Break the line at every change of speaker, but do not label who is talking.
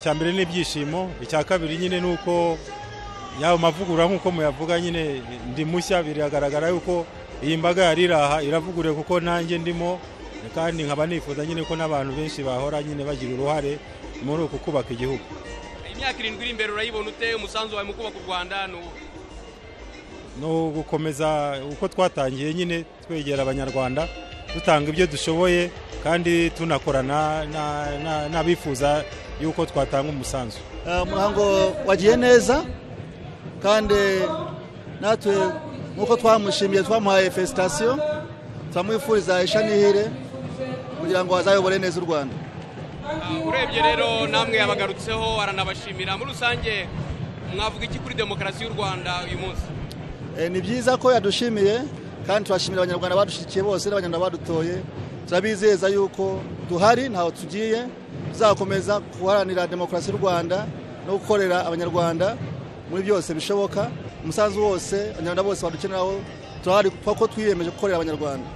icya mbere ni ibyishimo icya kabiri nyine ni uko yaba mavugurura nk'uko muyavuga nyine ndi mushya biragaragara yuko iyi mbaga yari iri aha iravugure kuko nanjye ndimo kandi nkaba nifuza nyine ko n'abantu benshi bahora nyine bagira uruhare muri uku kubaka igihugu
imyaka irindwi iri imbere urayibona ute umusanzu wawe mu kubaka u rwanda ni uwo
ni ugukomeza uko twatangiye nyine twegera abanyarwanda dutanga ibyo dushoboye kandi tunakorana na- na- n'abifuza yuko twatanga umusanzu
Eh, umuhango wagiye neza kandi natwe nk'uko twamushimiye twamuhaye fesitasiyo turamwifuriza isha n'ihire kugira ngo azayobore neza u rwanda
Ah, urebye rero namwe yabagarutseho aranabashimira muri rusange mwavuga iki kuri demokarasi y'u rwanda uyu munsi
Eh, ni byiza ko yadushimiye kandi turashimira abanyarwanda badushyigikiye bose n'abanyarwanda badutoye turabizeza yuko duhari ntaho tugiye tuzakomeza guharanira demokarasi y'u rwanda no gukorera abanyarwanda muri byose bishoboka umusanzu wose abanyarwanda bose badukeneraho turahari kuko twiyemeje gukorera abanyarwanda